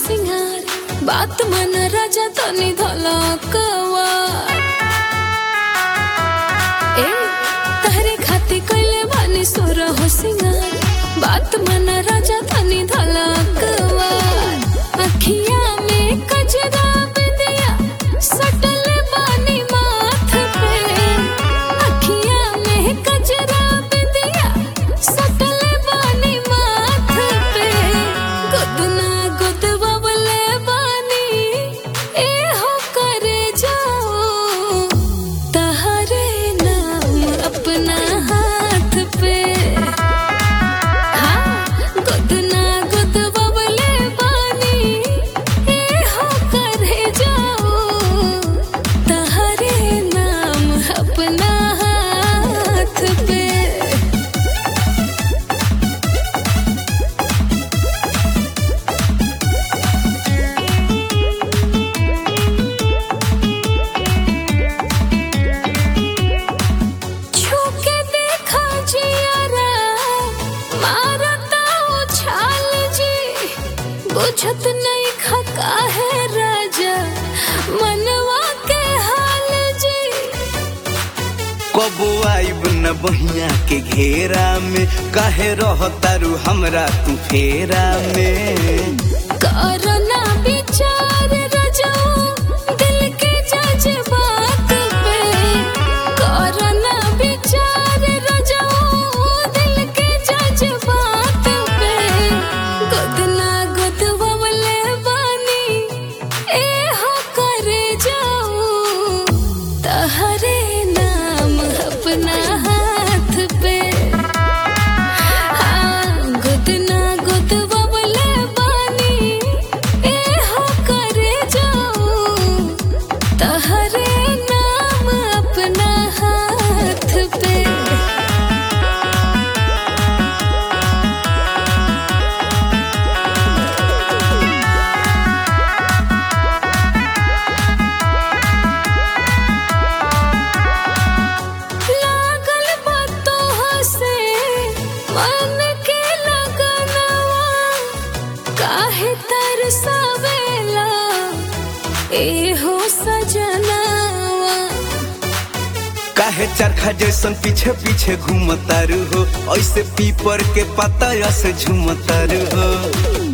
सिंगार बात मन राजा तनी धलकवा ए तहरे खाती कइले बानी सोर हो सिंगार बात मन राजा तनी धलकवा अखिया में कजरा बिंदिया सटल बानी माथ पे अखिया में कजरा बिंदिया सटल बानी माथ पे गुदना गुदवले बानी ए हो करे जाओ तहरे नाम अपना हाथ पे हाँ गुदना गुदवले बानी ए हो करे जाओ तहरे नाम अपना हाथ पे छूके देखा जियारा मारता उछाल जी बुझत नहीं खका है राजा मनवा के हाल जी कबो आइब न बहिया के घेरा में काहे रहतारू हमरा तू फेरा में करना विचार रजो दिल के जज्बात पे करना विचार रजो दिल के जज्बात पे गुदना गुदवले बानी ए हो करे जाओ तहरे नाम अपना हाथ पे हाँ, गुदना गुदवले बानी ए हो करे जाओ तहरे नाम अपना हाथ पे लागल बातों से मन के लगनवा काहे तरसावेला ए हो सजनवा काहे चरखा जैसन पीछे पीछे घूमतारू हो ऐसे पीपर के पता से झूमतारू हो